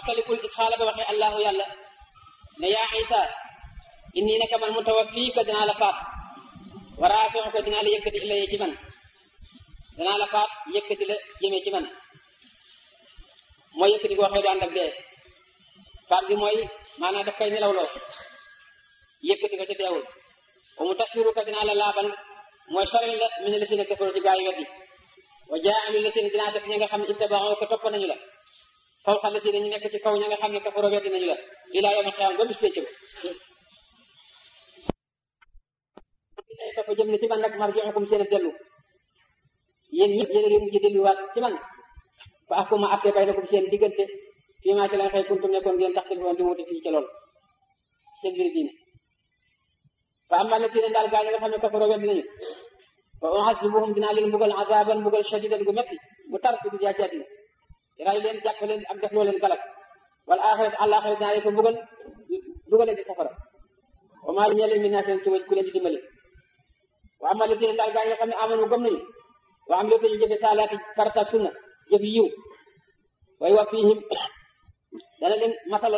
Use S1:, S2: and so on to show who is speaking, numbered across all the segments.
S1: fàttalikul isxaala ba waxee allahu yàlla ne yaa isa inni naka man mutawaffiika dinaa la faat wa raafi'uka dinaa la yëkkati ilayya ci man danaa la faat yëkkati la jëmee ci man mooy yëkkati goo xëy du ànd ak dee faat gi mooy maanaam daf koy nelawloo yëkkati ko ca deewul wa mutahhiruka dinaa la laabal mooy soril la min la si ne kafaru ci gaa yi weddi wa jaa'ilul la si ne dinaa def ña nga xam ne ittaba'u ko topp nañu la fawqa la si ne ñu nekk ci kaw ña nga xam ne kafaru weddi nañu la ilaa yawmal qiyaama ba bis pénc ba topp jëm ne ci man nag marji'ukum seen dellu yéen ñëpp yéen a ngi mujj delluwaat ci man fa ahkuma atte baynakum seen diggante fii maa ci la xëy kuntum nekkoon ngeen tax woon di wuute fii ca loolu seen biir diine fa amma llaziina daal gaa yi nga xam ne kafaroo weddi nañu fa u'azzibuhum dinaa leen mbugal azaban mbugal shadidan gu metti bu tar fi dunya ci àddina ray leen jàpp leen ak def loo leen galak wal aaxirat àllaaxira dinaa leen ko mbugal dugale ci safara wa maa li ñeleen min naasirin ci ku leen di dimbali wa amma llaziina daal gaa yi nga xam ne amanu gëm nañu wa am léegi ñu jëfe saalaati farata ak sunna jëf yiw way wa fiihim dana leen matale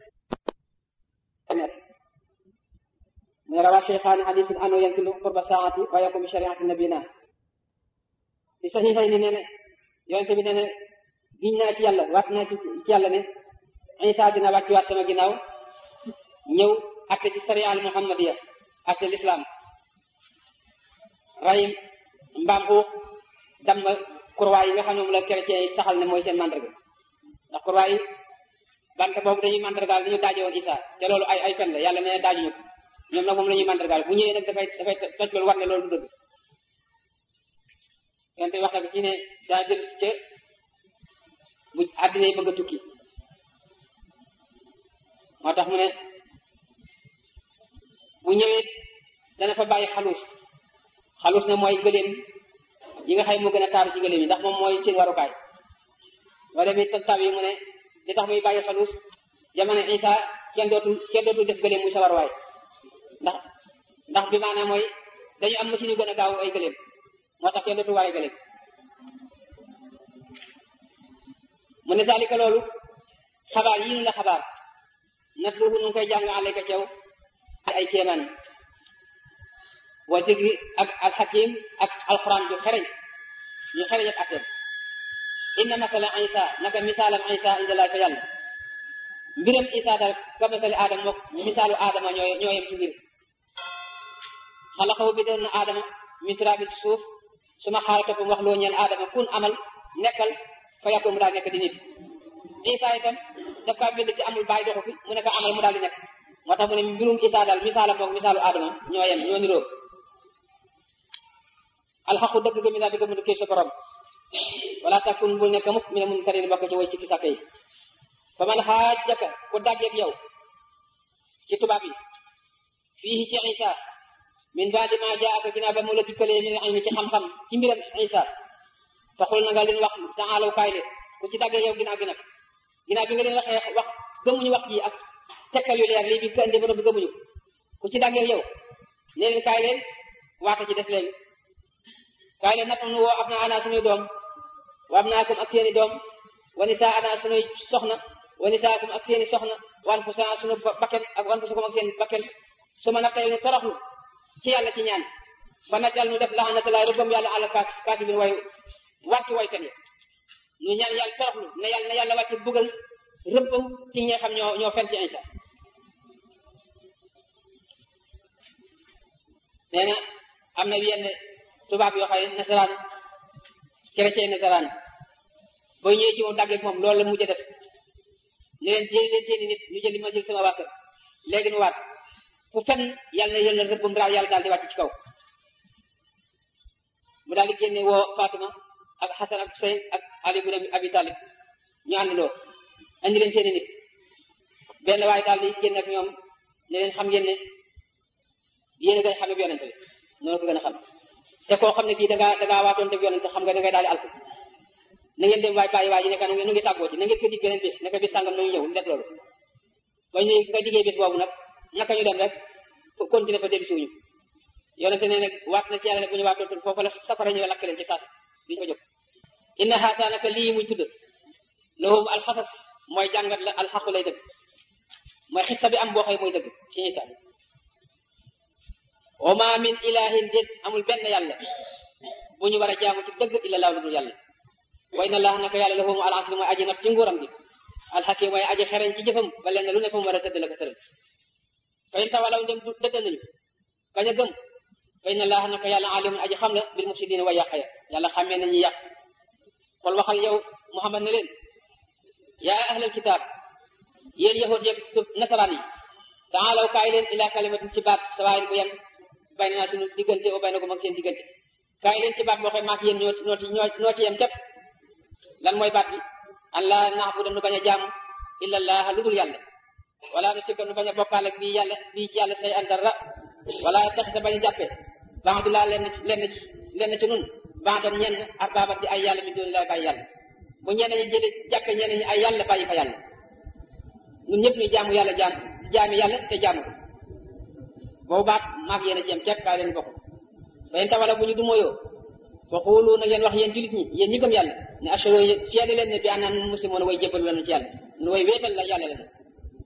S1: من روى الشيخان حديث أنه ينزل قرب الساعة ويقوم بشريعة نبينا في صحيحين نene yonent bi nee na giñ naa ci yàlla waat naa ci ci yàlla ne Isa dina wàcc waat sama ginnaaw ñëw atte ci sariya al muhammadiya atte l'islam ray mbaam xuux damm kurwaay yi nga xam ne moom la chrétien yi saxal ne mooy seen mandarga ndax kurwaay yi bant boobu dañuy mandargaal dañu daaje woon Isa te loolu ay ay fen la yàlla nee na daajuñu ko ñoom nag moom la ñuy mandargaal bu ñëwee nag dafay dafay toj loolu war ne loolu du dëgg yonte wax na ci ne daa jël si ca bu àddina yi bëgg a tukki moo tax mu ne bu ñëwee dana fa bàyyi xaluus xaluus ne mooy gëléem yi nga xay moo gën a taaru ci gëléem yi ndax moom mooy seen warukaay wala mi taw yi mu ne li tax muy bàyyi xaluus jamono Isa kenn dootul kenn dootul def gëléem muy sa waruwaay ndax ndax bi maanaam mooy dañu am machine yu gën a gaaw ay gëléem moo tax kenn dootu war ay gëléem mu ne saalika loolu xabaar yi ñu la xabaar nat boobu nu ngi koy jàng àllayka ceew ay kéemaan wa zikri ak alxakim ak alquran ju xereñ ñu xereñ ak atteem inna masala isa naka misaalam isa indalaa fa yàlla mbiram isa daal ka masali aadama mook misaalu aadama ñoo ñoo yem ci mbir xalaqahu bi doon na aadama min turaabin ci suuf su ma xaala toppam wax loo ñeel aadama kun amal nekkal fa yàkkoon mu daal nekk di nit isa itam daf kaa bind ci amul bàyyi doxu fi mu nekk amal mu daal di nekk moo tax mu ne mbirum isa daal misaalam mook misaalu aadama ñoo yem ñoo niroo alxaqu dëgg ga mi daal di ko mu kii sa borom wala takun bul nekk mukk mi ne mun karin bokk ci way sikki sàkk yi fa man xaajaka ku dàggeeg yow ci tubaab yi fii ci isa min baadi ma jaaka ginnaaw ba mu la dikkalee min ilmi ci xam-xam ci mbiram isa taxul na nga leen wax taalaw kaay leen ku ci dàggee yow ginnaaw gi nag ginnaaw bi nga leen waxee wax gëmuñu wax ji ak tekkal yu leer lii bi ka indi ba noppi gëmuñu ku ci dàggee yow ne leen kaay leen waata ci des leen kaay leen nag nu woo ab na ana suñuy doom wa ab naakum ak seeni doom wa nisaa ana suñuy soxna wa nisaakum ak seeni soxna wan fu sana suñu bakken ak wan fu sukum ak seeni bakken su ma nag tey nu toroxlu ci yàlla ci ñaan ba najal nu def laxanatalaay rëbbam yàlla àla kaati bin way wàcc waykat yi ñu ñaan yàlla toroxlu ne yàlla na yàlla wàcc bugal rëbbam ci ñi nga xam ñoo ñoo fen ci Isa nee na am na yenn tubaab yoo xam ne nasaraan chrétien nasaraan booy ñëwee ci moom dàggeeg moom loolu la mujj a def ne leen jëli leen seeni nit ñu jëli ma jël sama waa kër léegi nu waat fu fen yàlla na yàlla rëbbam daaw yàlla daal di wàcc ci kaw mu daal di génne woo Fatima ak Xasan ak Huseyn ak Ali ibn Abi Talib ñu àndandoo andi leen seeni nit benn waaye daal di génn ak ñoom ne leen xam ngeen ne yéen a gën a xam ne yonente bi noonu ko gën a xam te koo xam ne kii da ngaa da ngaa waatoon te yonente xam nga da ngay daal di alku na ngeen dem waay bàyyi waay ji nekk nu ngi tàggoo ci na ngeen ko dig beneen bés naka bés sàngam nañu ñëw def loolu ba ñu nga diggee bés boobu nag naka ñu dem rek continuer fa dem suuñu yonente ne nag waat na ci yàlla ne bu ñu waatoon foofu la safara ñëwee lakk leen ci saat duñu fa jóg inna haata naka lii muy tudd lahum alxasas mooy jàngat la alxaqu lay dëgg mooy xissa bi am boo xëy mooy dëgg ci Isa wa ma min ilahin déet amul benn yàlla bu ñu war a jaamu ci dëgg illa laahu lu dul yàlla wa inna allaha naka yàlla lahu al asri mooy aji nag ci nguuram gi alxakim mooy aji xereñ ci jëfam ba leen lu ne fa mu war a tëdd la ko tëral fa in tawalaw ndem dëgg nañu bañ a gëm fa inna allaha naka yàlla alimun aji xam la bil mufsidina way yàq ya yàlla xamee nañu yàq xol waxal yow muhammad ne leen yaa ahlal kitaab yéen yahud yeeg nasaraan yi taalaw kaay leen ila kalimatin ci baat sawaayin bu yem bay na naa sunu diggante o bay na ko mag seen diggante kaay leen ci baat boo xam maak yéen ñoo ñoo ci ñoo ci yem képp lan mooy baat bi an la naabuda nu bañ a jaamu illa allah lu dul yàlla wala nu sikka nu bañ a bokkaale ak bii yàlla bii ci yàlla say an dara wala taxisa bañ a jàppe baadulaa lenn lenn lenn ci nun baadan ñenn arbaaban di ay yàlla min doon lay bàyyi yàlla bu ñenn ñi jële jàppe ñenn ñi ay yàlla bàyyi fa yàlla ñun ñëpp ñu jaamu yàlla jaam jaami yàlla te jaamu ko boobu baat maag yéen a ci yem képp kaay leen bokk bayen tawala bu ñu du mooyoo fa xuulu na ngeen wax yéen julit ñi yéen ñi gëm yàlla ne ashhadu seede leen ne bi annaa nun muslimoon way jébbalu lanu ci yàlla nu way wéetal la yàlla la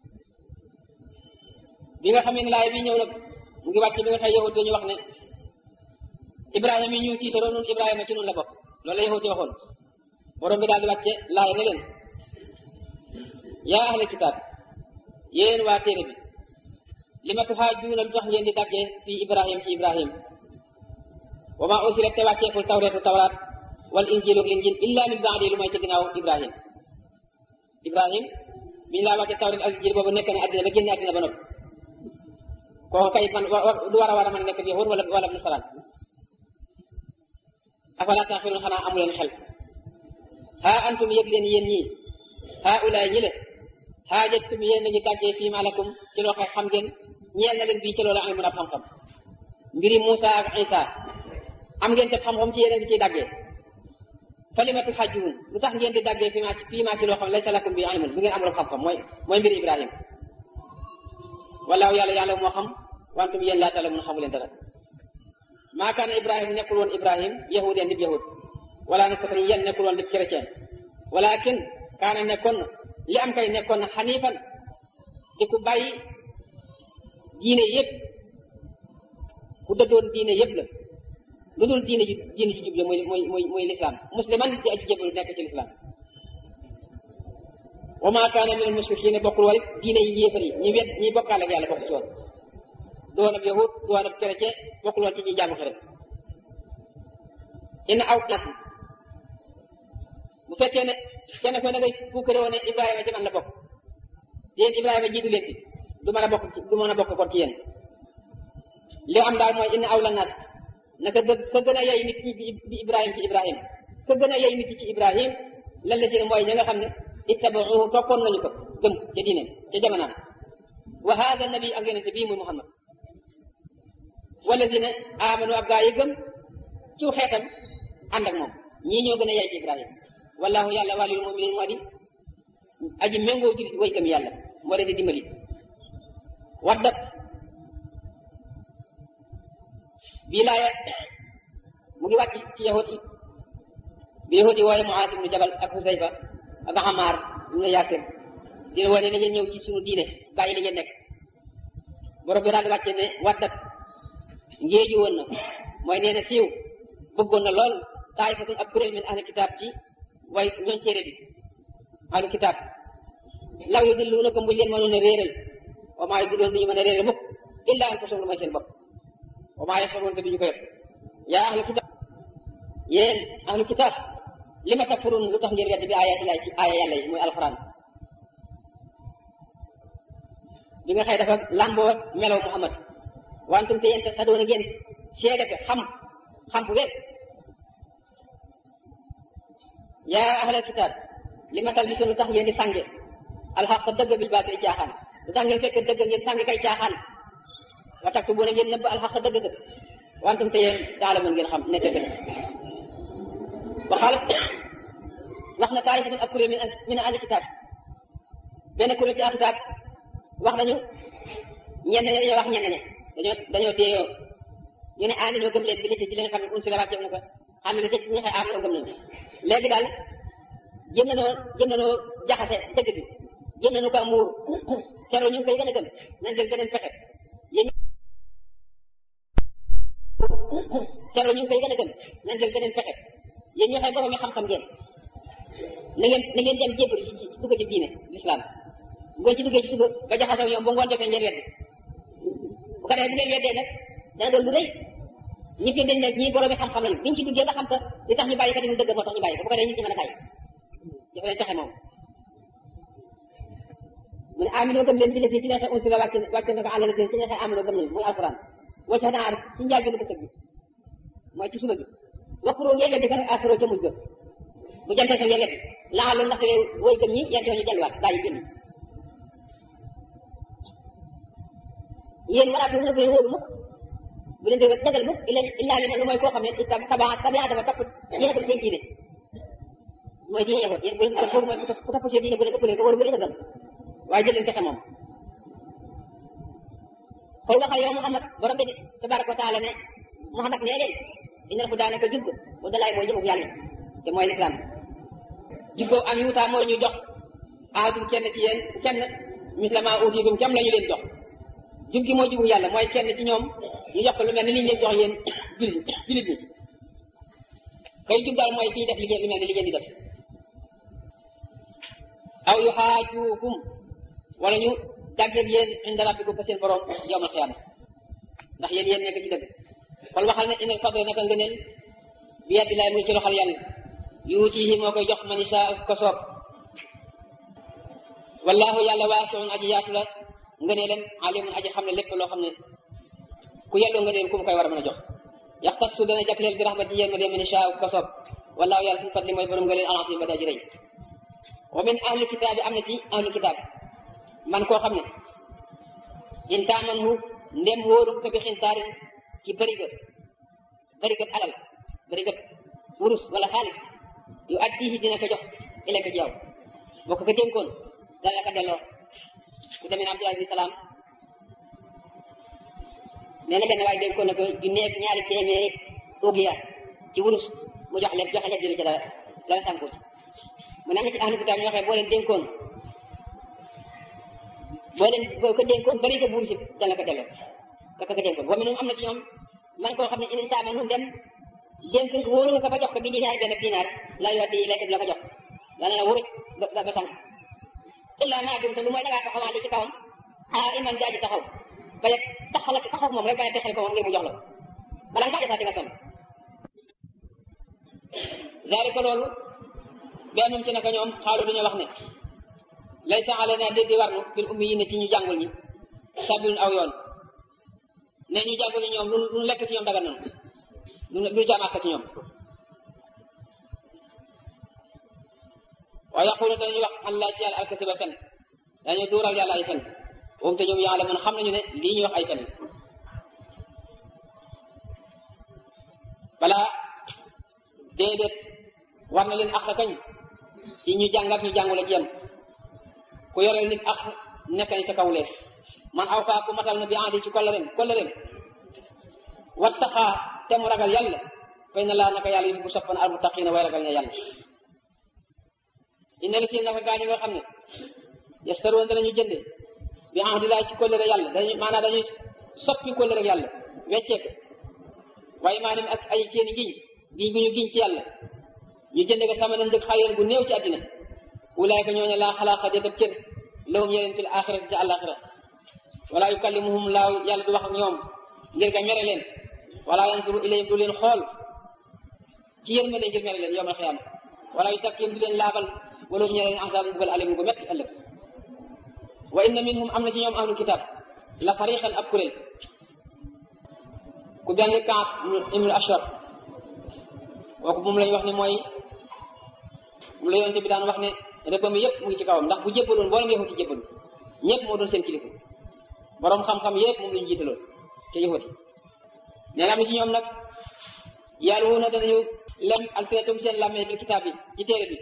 S1: bi nga xamee ne laay bi ñëw nag mu ngi wàcc bi nga xëy yahut dañu wax ne ibrahima yi ñu tiitaroo nun ibrahima ci nun la bokk loolu la yahut yi waxoon borom bi daal di wàcce laay ne leen yaa ahla kitaab yéen waa téere bi li ma tuhaajuuna lu tax ngeen di daggee fii ibrahim ci ibrahim wa maa unsilat te wàcceekul tawreetu tawraat wal injilu ak injil illa min baadi lu may ci ginnaaw ibrahim ibrahim biñu laa wàcce tawreet ak injil boobu nekk ne àddina ba génne àddina ba noppi kooku kay man du war a war a mën nekk bi yahud wala wala nasaraan afala taaxiluun xanaa amu leen xel haa antum yëg leen yéen ñii haa ulaay ñi le xaajattum yéen a ngi daggee fii ma lakum ci loo xam ngeen ñeel na leen bii ci loolu ilmun ab xam-xam mbiri Muusa ak Isa am ngeen te xam-xam ci yéen a ngi ciy daggee falimatu xajjuun lu tax ngeen di daggee fii ma fii ma ci loo xam laysa lakum bi ilmun bu ngeen amul xam-xam mooy mooy mbiri Ibrahima wallaahu yàlla yàlla moo xam wantum yéen laa talamun xamu leen dara maa kaana Ibrahima nekkul woon Ibrahim yahudeen dib yahud wala nasarani yéen nekkul woon dib chrétien walakin kaana nekkoon li am kay nekkoon na xaniifan di ku bàyyi diine yëpp ku dëddoon diine yëpp la lu dul diine ju diine ju jub la mooy mooy mooy mooy lislaam musliman di aju jébbalu nekk ci lislaam wa maa kaana min al-mushrikiin bokkul woon it diine yi yéefar yi ñi wet ñi bokkaale ak yàlla bokk ci woon doon ab yahud doon ab chrétien bokkul woon ci ñi jaamu xërëm ina aw classe bu fekkee ne kenn ko da ngay fukkare woon ne Ibrahima ci man la bokk yéen Ibrahima jiitu leen ci du mën a bokk ci du mën a bokk kon ci yéen li am daal mooy inna awla naas naka gë ka gën a yey nit ñi bi Ibrahima ci Ibrahima ka gën a yey nit ci Ibrahima lan la si mooy ña nga xam ne ittabaxuhu toppoon nañu ko gëm ca diineem ca jamonaam wa hada nabi ak yonente bii muy Muhammad walladina amanu ab gaa yi gëm ciw xeetam ànd ak moom ñii ñoo gën a yey ci Ibrahima wallahu yàlla waliyul muminin moo di aji méngoo julit way gëm yàlla moo leen di dimbali waddat bii laaya mu ngi wàcc ci yahut yi bi yahut yi wooye Muaaz ibnu Jabal ak Husayfa ak Amaar ibnu Yaasir dina wane ne ngeen ñëw ci sunu diine bàyyi li ngeen nekk borom bi daal di wàcce ne waddat ngéeju woon na mooy nee na siiw bëggoon na lool taayifatun ab kuréel min ahli kitaab ci way ñooñ téere bi ahlu kitaab law yu dilluuna ko mbuñ leen mënoon a réeral wa maa yu dilloon duñu mën a réeral mukk illa an kusum lu may seen bopp wa maa yashurun te duñu ko yëpp yaa ahlu kitaab yéen ahlu kitaab li ma takfurun lu tax ngeen wedd bi aaya ilaay ci aaya yàlla yi mooy alxuraan bi nga xëy dafa làmboo melaw Muhammad wantum te yéen te sadoon ngeen seede ko xam xam bu wér yaa ahlal kitaab li ma tal bi lu tax ngeen di sànge alxaq dëgg bil baatil caaxaan lu tax ngeen fekk dëgg ngeen sànge kay caaxaan wa taktu bu ne ngeen nëbb alxaq dëgg dëgg wantum te yéen daala mën ngeen xam nekk dëgg waxaala wax na taarifatun ab kuréel min min ahli kitaab benn kuréel ci ahli kitaab wax nañu ñenn ñi dañoo wax ñenn ñi dañoo dañoo téye ñu ne aani ñoo gëm leen bi ci li nga xam ne un si la wàcceef na ko ànd la ci ñi xëy aamano gëm nañu léegi daal jëm nañoo jëm nañoo jaxase dëgg bi jëm nañu ko muur keroog ñu ngi koy gën a gëm nañ jël beneen pexe yéen keroog ñu ngi koy gën a gëm nañ jël beneen pexe yéen ñoo xam borom yi xam-xam ngeen na ngeen na ngeen dem jébbalu ci dugg ci diine l'islam bu ngeen ci duggee ci suba ba jaxasoo ñoom ba ngoon jotee ngeen weddi bu ko defee bu ngeen weddee nag dana doon lu rëy ñi fi dañ ne ñii borom yi xam-xam lañu biñ ci duggee ba xam ka li tax ñu bàyyi ka di lu dëgg moo tax ñu bàyyi ko bu ko defee nit ñi mën a bàyyi dafa leen pexe moom mu ne amino gëm leen bi la fii ci neexee unsi la wàcc wàcc na ko àll la ci neexee amino gëm leen muy alquran wacc naa rek ci njaal bi lu bëccëg bi mooy ci suba bi wakkuroo ngeen weddi ka rek asuro ca mujj ga bu jantee sa ngeen weddi laa loolu ndax woy gëm ñi yente ñu delluwaat bàyyi gëm ñi yéen wala bu bu leen wóolu mukk bu leen dégg dëggal mukk illa illaa li lu mooy koo xam ne itam tabaa tabaa dafa topp yéen ko seen diine mooy diine yahut yéen bu leen ko mooy ku topp seen diine bu leen ëppalee ko wóolu bu leen dëggal waaye jël leen fexe moom xool waxal yow Muhammad borom bi tabaraka wa taala ne Muhammad nee leen inal hudaa naka jub bu dalaay mooy jëmug yàlla te mooy lislaam jubboo an yuutaa mooy ñu jox ahadum kenn ci yéen kenn mislama utiitum cam la ñu leen jox jub gi mooy jubu yàlla mooy kenn ci ñoom ñu jox ko lu mel ni li ñu leen jox yéen jullit jullit ñi kay jub daal mooy kii def liggéey lu mel ni li ngeen di def aw yu xaajuukum wala ñu dàggeeg yéen inda rabbikum fa seen borom yawmal xiyaama ndax yéen yéen nekk ci dëgg kon waxal ne inal fadla naka ngëneel bi yadillahi muy ci loxal yàlla yuutihi moo koy jox man isaa ko soob wallahu yàlla waasiun aji yaatu la ngëneelam alimun aji xam ne lépp loo xam ne ku yelloo ngëneel ku mu koy war a mën a jox yaxtassu dana jagleel bi rahmati yéen ma dee man isaa ko soob wallahu yàlla suñu fadli mooy borom ngëneel alasim ba daa ji rëy wa min ahli kitaabi am na ci ahli kitaab man koo xam ne in taamanhu ndem wóoru ko bi xintaarin ci bëriga bëriga alal bëriga wurus wala xaalis yu addihi dina ko jox ila ko ci yow boo ko ko dénkoon dana la ko delloo ku demee ne Abdullah ibn Salaam nee na benn waaye dénkoon na ko ju nekk ñaari téeméeri ugiya ci wurus mu jox leen joxe leen jëli ci dara dara sànku ci mu ne am na ci ahlu kitaab ñoo xam boo leen dénkoon boo leen boo ko dénkoon bëri ko buur si dana ko delloo ka ko dénkoon wa minhum am na ci ñoom man koo xam ne inin taama nu dem dénk wóoru nga ko ba jox ko bi dinaar benn dinaar la yor di lekk la ko jox dana la wuruj ba ba sànq illa naa dum te lu mooy dangaa taxawaan li ci kawam xaar iman jaaji taxaw ba yegg taxaw la taxaw moom rek ba ne texel ko moom ngir mu jox la bala ngaa defaat di nga sonn zalika loolu bennum ci naka ñoom xaalu dañoo wax ne laysa alayna déddi war nu fil ummi yi ne ci ñu jàngul ñi sabilun aw yoon ne ñu jàngul ñi ñoom lu lu lekk ci ñoom dagan nanu lu lu jaamaat ci ñoom wa yaqulu dañuy wax allah ci yàlla alkasiba fen dañu duural yàlla ay fen moom te ñoom yàlla mun xam nañu ne lii ñuy wax ay fen balaa déedéet war na leen ak kañ ci ñu jàngat ñu jàngule ci yam ku yoreel nit ak nekk nañ sa kaw leef man aw faa ku matal na bi andi ci kollereem kollereem wattaxaa te mu ragal yàlla fay na laa naka yàlla yi bu soppan al muttaqiina way ragal ne yàlla inna li si naka gaa ñi nga xam ne yastaroon danañu jënde bi andi laa ci kollere yàlla dañu maanaam dañuy soppi kollere yàlla weccee ko waaye maanaam ak ay seeni giñ giñ gu ñu giñ ci yàlla ñu jënde ko sama nañ dëkk xayeen bu néew ci àddina ulaayka ñooñu laa xalaaqa de def cër lawum ñeleen fil axirati ci àllaaxira wala yukallimuhum laaw yàlla du wax ak ñoom ngir ga mere leen wala yansuru ilayhim du leen xool ci yërmande ngir mere leen yowmal xiyaama wala yu takkiyum du leen laabal wala ñe leen azaabun mbugal alim gu metti ëllëg wa inna minhum am na ci ñoom ahlul kitab la fariqan ab kuréel ku benn kaat ibnul ashar kooku moom lañ wax ne mooy mu la yonte bi daan wax ne rëbbam yëpp mu ngi ci kawam ndax bu jébbaloon mboolem yëfu ci jébbalu ñëpp moo doon seen kilifa borom xam-xam yëpp moom lañu jiitaloon te yëfati nee na am na ci ñoom nag yàlla wu na danañu lem alsinatum seen làmmee bil kitaab bi ci téere bi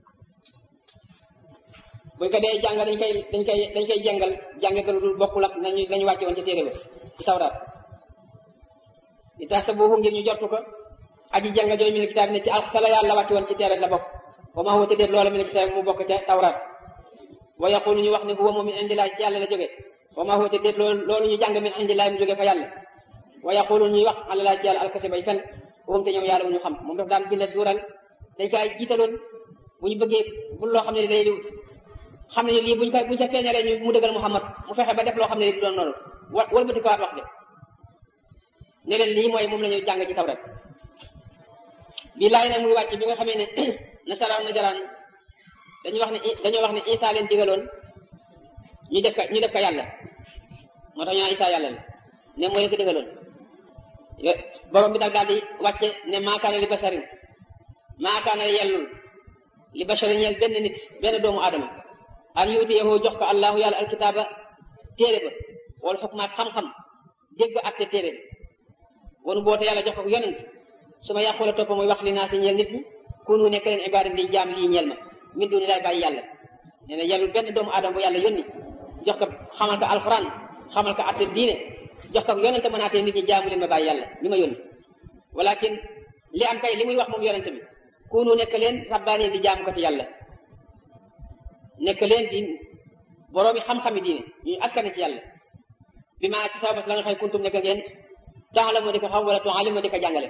S1: buñ ko dee jàng dañ koy dañ koy dañ koy jàngal jànge ko lu dul bokkul ak nañu nañu wàcce woon ci téere ba ci tawraat li tax sa boobu ngir ñu jortu ko aji jàng jooy mi ne kitaab ne ci alxala yàlla wàcce woon ci téere la bokk wa ma huwa te déet loola mi ne ci mu bokk ca tawraat wa yaqulu ñu wax ne huwa moom min indillahi ci yàlla la jóge wa ma huwa te déet loolu loolu ñu jàng min indillahi mu jóge fa yàlla wa yaqulu ñuy wax àlalaa ci yàlla alkasi bay fen moom te ñoom yàlla mu ñu xam moom daf daan binde duural dañ koy jiitaloon bu ñu bëggee bu loo xam ne day xam ne lii buñ ko buñ ca feeñalee ñu mu dëggal Muhammad mu fexe ba def loo xam ne du doon noonu wa wëlbati ko waat wax de ne leen lii mooy moom la ñuy jàng ci tawrat bii laay nag muy wàcc bi nga xamee ne nasaraan najaraan dañuy wax ne dañoo wax ne Isa leen digaloon ñu def ko ñu def ko yàlla moo tax ñu naan Isa yàlla la ne moo leen ko digaloon borom bi daal daal di wàcce ne maakaana li basarin maakaana yellul li basarin ñeel benn nit benn doomu aadama an yuutiyahu jox ko allahu yàlla alkitaaba téere ba wala fokk maag xam-xam dégg atte téere bi wonu boote yàlla jox ko yonent su ma yàqula topp muy wax li naa si ñeel nit ñi kunu nekk leen ibaada di jaam lii ñeel ma min duni laay bàyyi yàlla nee na yàllul benn doomu aadama bu yàlla yónni jox ko xamal ko alxuraan xamal ko atte diine jox ko yonente mën naatee nit ñi jaamu leen ma bàyyi yàlla mi ma yónni walakin li am kay li muy wax moom yonente bi kunu nekk leen rabbaani di jaamu ko ci yàlla nekk leen di boroomi xam-xami diine ñuy askane ci yàlla bi maa ci sabab la nga xëy kuntum nekk ngeen taala moo di ko xam wala tualim moo di ko jàngale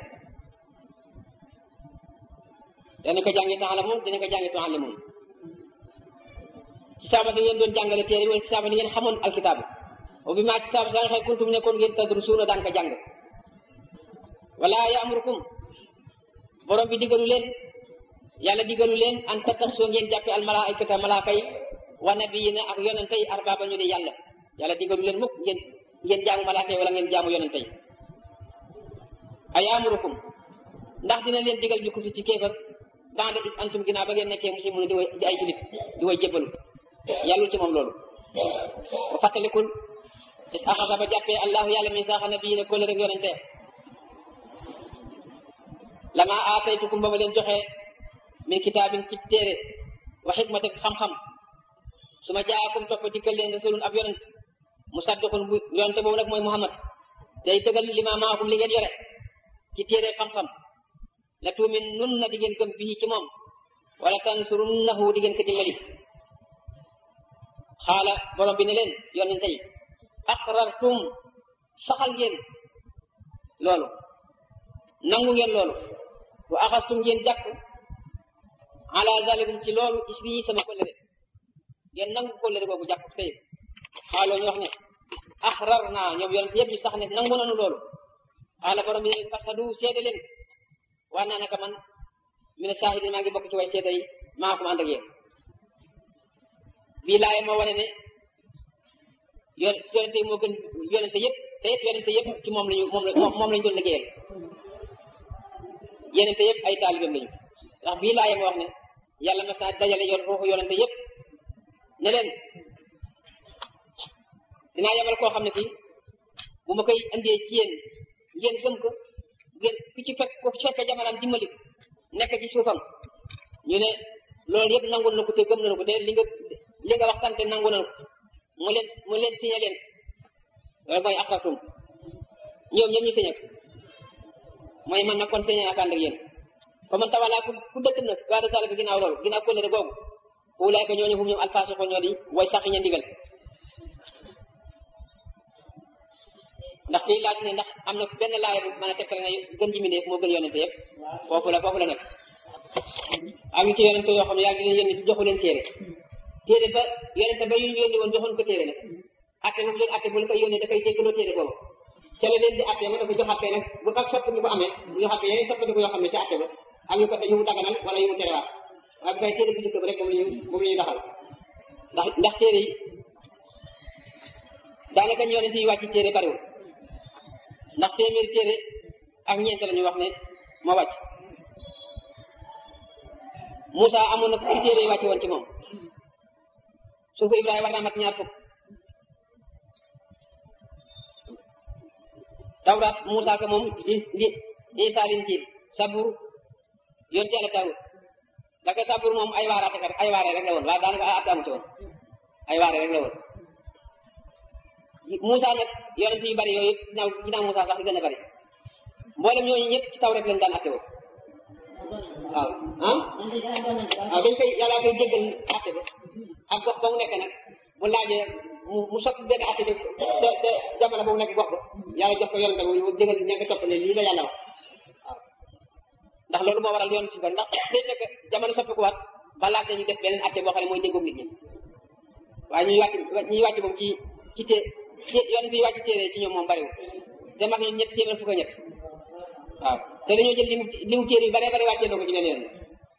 S1: dana ko jàngi taala moom dina ko jàngi tualim moom ci sabab li ngeen doon jàngale téere wala ci sabab li ngeen xamoon alkitaab o bi maa ci sabab la nga xëy kuntum nekkoon ngeen tadrusuuna daan ko jàng wala yaamurukum borom bi digalu leen yàlla digalu leen an tattaxisoo ngeen jàppe al malaikata malaaka yi wa nabiyina ak yonente yi arbaaba ñu di yàlla yàlla digalu leen mukk ngeen ngeen jaamu malaaka yi wala ngeen jaamu yonente yi ayaamurukum ndax dina leen digal bi kufri ci kéefar banda is antum ginnaaw ba ngeen nekkee muslimun di way di ay julit di way jébbalu yàllul ci moom loolu ba fàttalikul is axasa ba jàppee allahu yàlla misaaxa nabiyina kóllë rek yonente lama aataytukum ba ma leen joxee min kitaabin ci téere wa xikmatek xam-xam su ma jaakum topp dikkal leen rasulun ab yonent musaddiqun bu yonente boobu nag mooy muhammad day dëggal li ma maakum li ngeen yore ci téere xam-xam la tuumin nun na di ngeen gëm bii ci moom wala tansurunnahu di ngeen ko dimbali xaala borom bi ne leen yonente yi aqrartum saxal ngeen loolu nangu ngeen loolu wa axastum ngeen jàpp ala zalikum ci loolu isbi sama kóllëre ngeen nangu kóllëre boobu jàpp tey xaaloo ñu wax ne axrar naa ñoom yonent yëpp ñu sax ne nangu nanu loolu xaala borom bi ne leen fasadu seede leen waa naa naka man mi ne saahidin maa ngi bokk ci way seede yi maa ko ànd ak yéen bii laaye moo wane ne yon yonente yi moo gën yonente yëpp te yëpp yonente yëpp ci moom lañu moom moom lañu doon liggéeyal yonente yëpp ay taalibeem lañu ndax bii laaye moo wax ne yàlla mas naa dajale yor ruuxu yonente yëpp ne leen dinaa yebal koo xam ne kii bu ma koy andee ci yéen ngeen gëm ko ngeen ku ci fekk ku ci fekkee jamonaam dimbali nekk ci suufam ñu ne loolu yëpp nangu na ko te gëm nañu ko te li nga li nga wax sante nangu nañu ko mu leen mu leen signé leen loolu mooy aqratum ñoom ñoom ñu signé ko mooy man nag kon signé naa ko ànd ak yéen fa man tawalaa ku ku dëkk nag baada zalika ginnaaw loolu ginnaaw kóllëre googu ulaayka ñooñu hum ñoom alfaasiqo ñoo di way sax ña ndigal ndax kii laaj ne ndax am na benn laaya bu mën a tekkale ne gën ji mindeef moo gën yonente yëpp foofu la foofu la nekk am ci yonente yoo xam ne yàlla di leen yónni ci joxu leen téere téere ba yonente ba yu ñu yónni woon joxoon ko téere nag atte bu leen atte bu la koy yónnee dafay jéggaloo téere boobu ca la leen di atte ma dafa jox atte nag bu ak sopp ñu ko amee bu jox atte yeneen soppandiku yoo xam ne ci atte ba am ñu ko yu mu daganal wala yu mu terewaat waaye bu fay téere bu njëkk ba rek moom la ñu moom la ñu daxal ndax ndax téere yi daanaka ñu yonente yi wàcc téere bariwul ndax téeméeri téere ak ñeent la ñu wax ne moo wàcc Moussa amoon na fukki téere yi wàcce woon ci moom suufu Ibrahima war naa mat ñaar fukk Tawraat Moussa ko moom di di Isaa Linjiil Sabuur yoon teel a Daawud daka Sabuur moom ay waaraate kat ay waare rek la woon waaye daanaka ay at amu ci woon ay waare rek la woon Moussa nag yonent yu bari yooyu ginnaaw ginnaaw Moussa sax di gën a bari mboolem ñooñu ñëpp ci taw rek lañ daan atte woo waaw ah waaw dañ koy yàlla koy jéggal atte bi ak gox ba mu nekk nag mu laajee mu mu soppi benn atte bi te te jamono ba mu nekk gox ba yàlla jox ko yonent mu jégal ña nga topp ne lii la yàlla wax waaw ndax loolu moo waral yoon si bari ndax day fekk jamono soppi ko waat ba laaj ñu def beneen atte boo xam ne mooy déggoog nit ñi waaye ñuy wàcc ñuy wàcc moom ci ci té yoon bi wàcc téere ci ñoom moom bariwul dem ak ñun ñett téeméer fukk ñett waaw te dañoo jël limu limu téere yu bare bare wàccee na ko ci benn yoon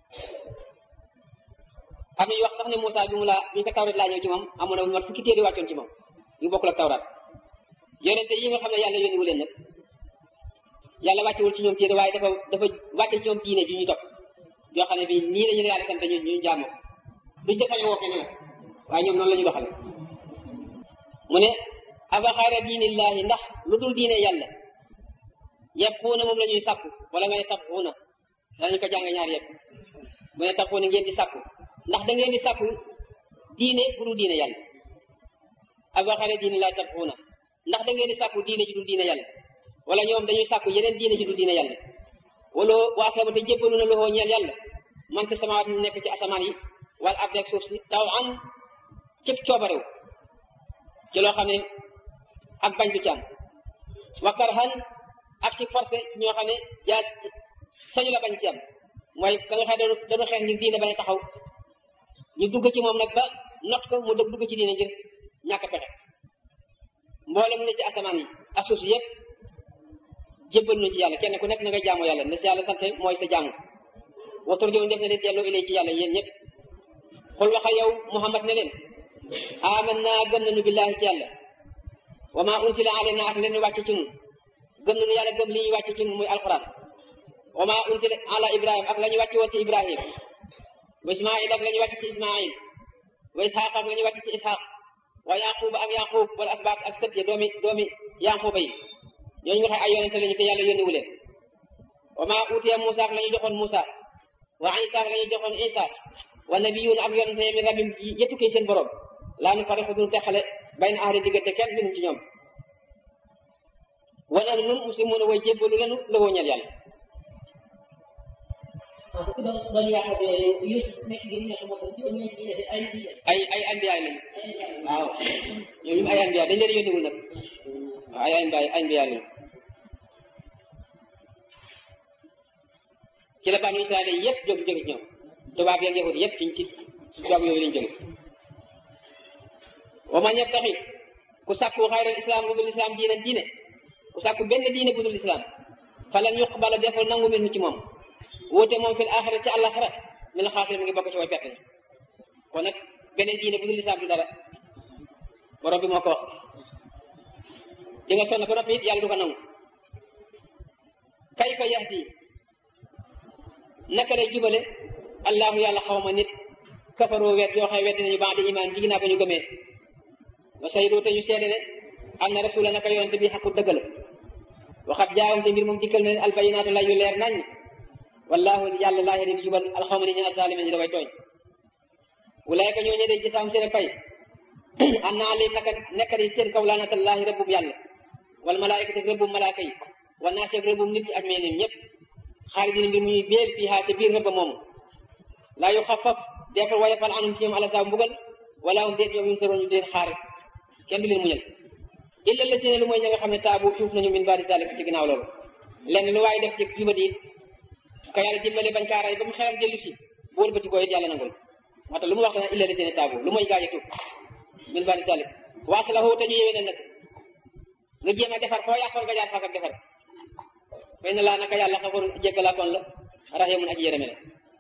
S1: am nañu wax sax ne Moussa bi mu la bi ñu ko tawrat laa ñëw ci moom amoon na lu mat fukki téere wàccoon ci moom yu bokkul ak tawrat yonente yi nga xam ne yàlla yónniwu leen nag yàlla wàccewul ci ñoom téere waaye dafa dafa wàcce ci ñoom diine ji ñu topp yoo xam ne bii nii la ñu yàlla sant ñu ñu jaamoo duñ defañ woo kenn nag waaye ñoom noonu la ñu doxale mu ne afa xayra diinillahi ndax lu dul diine yàlla yabxuuna moom la ñuy sàkku wala nga ne tabxuuna dañu ko jàng ñaar yëpp mu ne tabxuuna ngeen di sàkku ndax da ngeen di sàkku diine bu dul diine yàlla afa xayra diinillahi tabxuuna ndax da ngeen di sàkku diine ji dul diine yàlla wala ñoom dañuy sàkku yeneen diine ji dul diine yàlla wala waa sama te jébbalu na loxoo ñeel yàlla man fi samawaat nekk ci asamaan yi wala ab suuf si taw an cëpp coobarew ci loo xam ne ak bañ du ci am wakkar xan ak ci forcé ñoo xam ne yaa sañu la bañ ci am mooy ka nga xam ne dañu xeex ngir diine bañ a taxaw ñu dugg ci moom nag ba not ko mu dëgg dugg ci diine ngir ñàkk pexe mboolem ne ci asamaan yi ak suuf si yëpp jébbal na ci yàlla kenn ku nekk na nga jaamu yàlla ne si yàlla sante mooy sa jaamu watur jow def na leen delloo ilay ci yàlla yéen ñëpp xul waxal yow Muhammad ne leen aman naa gëm nañu billahi ci yàlla wa ma unsila alayna ak leen wàcce ci ñun gëm nañu yàlla gëm li ñu wàcce ci ñun muy alquran wa ma unsila ala ibrahim ak la ñu wàcce woon ci ibrahim wa ismail ak la ñu wàcce ci ismail wa ishaq ak la ñu wàcce ci ishaq wa yaqub ak yaqub wala asbaat ak sët ya doomi doomi yaquba yi ñooñu nga xam ay yonente lañu te yàlla yónniwu leen wa ma utiya musa ak la ñu joxoon musa wa isa ak la ñu joxoon isa wa nabiyuun ak yonente min rabbim yettukee seen borom laa nu fariqu duñu teqale bay na ahli diggante kenn minum ci ñoom wa nahnu nun muslimuuna way jébbalu lenu la woo ñeel yàlla ay ay anbiyaay lañu waaw ñooñu ay anbiyaay dañ leen yónniwul nag waaw ay anbiyaay ay anbiyaay lañu ci la banu Israel yëpp jóg jóge ci ñoom tubaab yeeg yahud yëpp ci ci tubaab yooyu lañ jóge wa man yabtaxi ku sàkku xayral islam bu dul islam diine diine ku sàkku benn diine bu dul islam falan yuqbala defal nangu minhu ci moom wóote moom fil axira ci àllaxira min la xaasira mi ngi bokk ci way perte kon nag beneen diine bu dul islam du dara borom bi moo ko wax di nga sonn ko noppi it yàlla du ko nangu kayfa yahdi naka lay jubale allahu yàlla xawma nit kafaroo wet yoo xam wet nañu baax di imaan ci ginnaaw ba ñu gëmee wa saydu te ñu seede ne am na rasula naka yonente bi xaqu dëgg la waxat jaawam te mbir moom dikkal na leen albayinaatu lay yu leer nañ wallahu yàlla laa yahdi di jubal alxawma nit ñi azalimin ñi dafay tooñ wulaayka ñoo ñe de gisaam seen pay am naa leen naka nekk di seen kaw laanatallahi rëbbum yàlla wal malaayikati rëbbum malaaka yi wa naas ak rëbbum nit ñi ak meenim ñëpp xaalidina mbir muy béel fii haa te biir rëbba moomu laa yu xafaf defal wayafal anum ci ñoom ala saa mbugal wala um déet ñoom yun soroon ñu deen xaar kenn du leen muñal illa la seen lu mooy ña nga xam ne taabu tuub nañu min baadi zalik ci ginnaaw loolu lenn lu waaye def ci juba diit ko yàlla dimbale bañ kaa ray ba mu xelam dellu si bu wëlbati ko it yàlla nangul moo tax lu mu wax dana illa la seen taabu lu mooy gaañ a tuub min baadi zalik waaslahu te ñu yéwee nag nga jéem a defar foo yàqoon nga jaar faak ak defar fay na laa naka yàlla xafoor jéggalaakoon la raximun aji yërëme la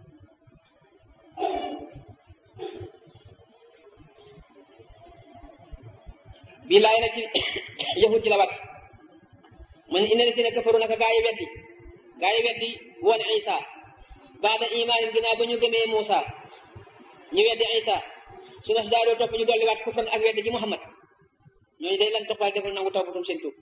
S1: bii laay nag ci yahud ci la wàcc man ina la si ne kafaru naka gaa yi weddi gaa yi weddi woon isa baada imaanin ginnaaw ba ñu gëmee Muusa ñu weddi isa su nas daa doo topp ñu dolli waat kufran ak weddi ci Muhammad ñooñu day lan toppal defal nangu tawbatum seen tuub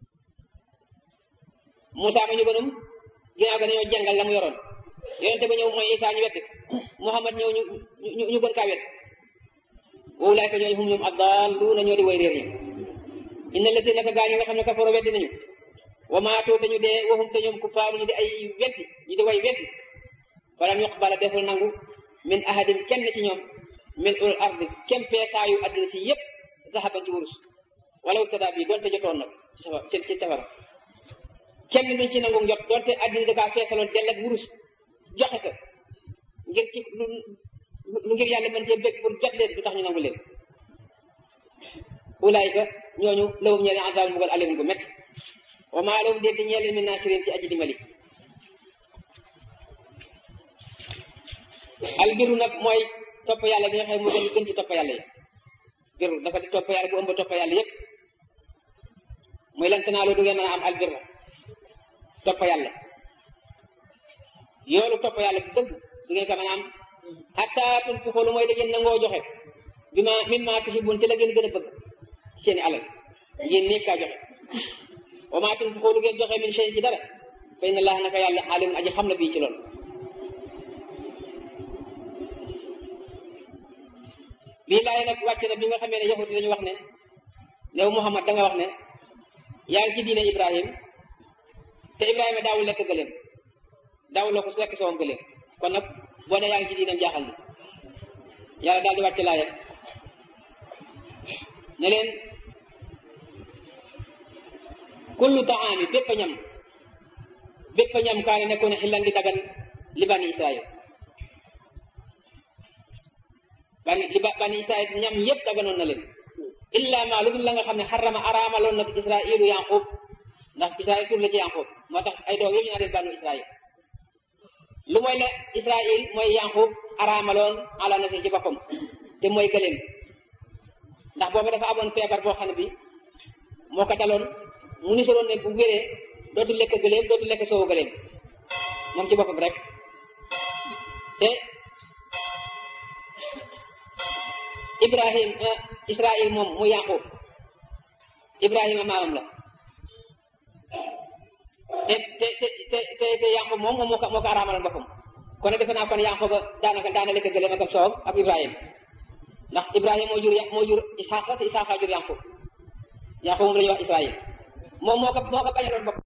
S1: Muusa ma ñu gënum ginnaaw ga dañoo jàngal la mu yoroon yonente ba ñëw mooy isa ñu weddi Muhammad ñëw ñu ñu ñu gën kaa weddi woowu laay ko ñooy hum ñoom addaalluuna ñoo di way réer ñi inna la naka gaa ñi nga xam ne kafaro weddi nañu wa maatoo te ñu dee waxum te ñoom kuffaaru ñu di ay weddi ñu di way weddi falam yuqbala deful nangu min ahadin kenn ci ñoom min ul ardi kem peesaayu addina si yëpp zahaban ci wurus wala tada bi doonte jotoon nag ci safara ci ci safara kenn duñ ci nangu jot doonte addina da kaa feesaloon dell ak wurus joxe ko ngir ci lu lu ngir yàlla mën cee bëgg pour jot leen du tax ñu nangu leen ulaayika ñooñu lawum ñeele azab mbugal alim gu métti wa maa lahum déet di ñeele min naasirin ci aji dimbali al biru nag mooy topp yàlla bi nga xam ne moo gën gën ci topp yàlla yi biru dafa di topp yàlla bu ëmb topp yàlla yépp muy lan tanaaloo du ngeen mën a am al birra topp yàlla yoolu topp yàlla bu dëgg du ngeen ko mën a am hatta tunfiqu lu mooy da ngeen nangoo joxe bi ma mimma tuhibbun ci la ngeen gën a bëgg seeni alal ngeen nekk kaa joxe wa ma tunfiqu lu ngeen joxe min shay ci dara fa inna allah naka yàlla alimun aji xam na bii ci loolu bii laay nag wàcc na bi nga xamee ne yahut dañu wax ne new Muhammad da nga wax ne yaa ngi ci diine Ibrahim te Ibrahima daawul lekk gëléem daawul ko lekk soowam gëléem kon nag boo ne yaa ngi ci diinam jaaxal na yàlla daal di wàcc laaya ne leen kullu taami bépp ñam bépp ñam kaane nekkoon ne xillan di dagan li bani Israël bani li bani Israël ñam yépp daganoon na leen illa ma lu dul la nga xam ne xarama araamaloon na Israëlu Yanqub ndax Israël tur la ci Yanqub moo tax ay doom yooyu ñu naan leen banu Israël lu mooy la Israël mooy Yanqub araamaloon ala nafsi ci boppam te mooy gëléem ndax boobu dafa amoon feebar boo xam ne bi moo ko daloon mu nisoroon ne bu wéree dootu lekk gëléem dootu lekk soowu gëléem moom ci boppam rek te Ibrahim Israël moom mu Yanqub Ibrahima maamam la te te te te te te Yanqub moom moom moo ko moo ko araamaloon boppam kon nag defe naa kon Yanqub ba daanaka daana lekk gëléem ak soow ak Ibrahima ndax Ibrahima moo jur moo jur Isaaqa te Isaaqa jur Yanqub Yanqub moom la ñuy wax Israël moom moo ko moo ko bañaloon bopp